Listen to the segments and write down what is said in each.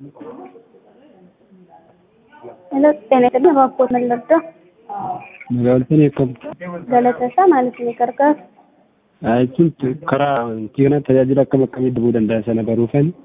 Hello, Senator Bakkoo Mallardaa. Magaalotni akkam Galateessaa maaliif ni gargaaru? jechuun karaa wanti kana tajaajila akkam akkamii dhabuu danda'a sana baruufani.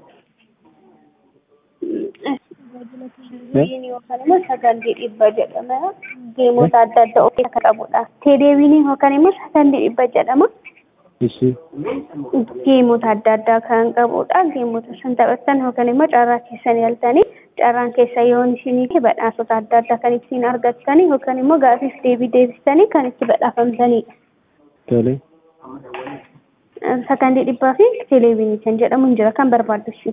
Televiziyoonii yookaan immoo sagantii dhibba jedhama. Geemota adda addaa of keessaa qabudha. Televiziyoonii yookaan immoo sagantii dhibba jedhama. Ishi Geemota adda addaa kan qabudha. Geemota san taphattan yookaan immoo carraa keessan yaaltanii carraan keessa yoo isinii badhaasota adda addaa kan ittiin argattanii yookaan immoo gaafiif deebii deebistanii kan itti badhaafamtanidha. tole. Sakandii dhibbaa fi televiziyoonii kan jedhamu hin jira kan barbaaddu ishee.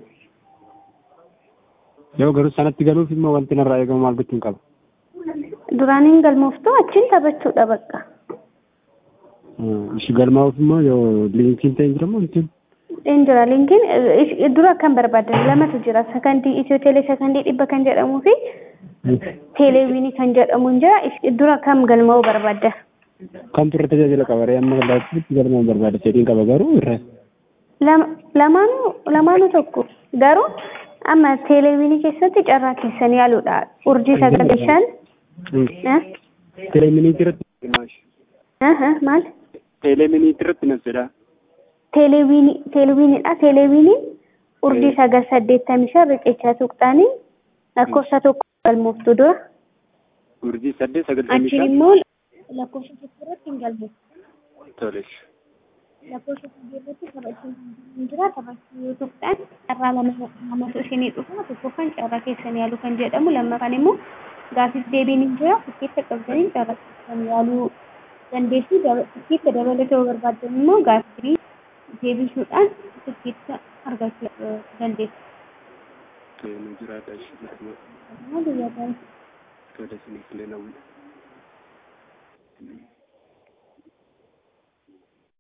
Yoo garuu sanatti galuuf immoo wanti narraa eegamu maal gochuun qaba? Duraaniin galmooftuu achiin taphachuudha bakka. Ishi galmaa'uuf immoo yoo liinkiin ta'e jira moo wanti? Inni jira linkiin dura kan barbaadan lamatu jira sakandii itiyoo teelee sakandii dhibba kan jedhamuu fi teeleviinii kan jedhamu hin jira dura kam galmaa'uu barbaadda. Kamtu irra tajaajila qaba? Ree amma laatutti galmaa'uu barbaada. Fedhiin qaba garuu irra. Lamaanuu lamaanuu tokko garuu amma teeleviinii keessatti carraa keessan yaaluudha urjii sagalii shan. Teeleeminiitii irratti Maal? teeleeminiitii irratti na fedha. Teeleviinii teeleviiniidha teeleviiniin urjii sagal saddeettamii shan riqichaa tuqxanii lakkoofsa tokko galmooftu dura. Urjii saddeet sagaltamii Achi shan. immoo lakkoofsa tokko irratti hin galmooftu. Tole. lakkoofsa sadii irratti taphachuun hin jira taphachuu yoo tuqxan carraa lama lamatu isinii dhufa tokkoffaan carraa keessan yaaluu kan jedhamu lammaffaan immoo gaafiif deebiin hin jira tikkeetta qabdanii carraa keessan yaaluu dandeessu tikkeetta dabalatoo barbaaddan immoo gaafii deebisuudhaan tikkeetta argachuu dandeessu. Nu jiraata ishee jedhama. Akkasumas guyyaa gaarii Tole isiniif illee na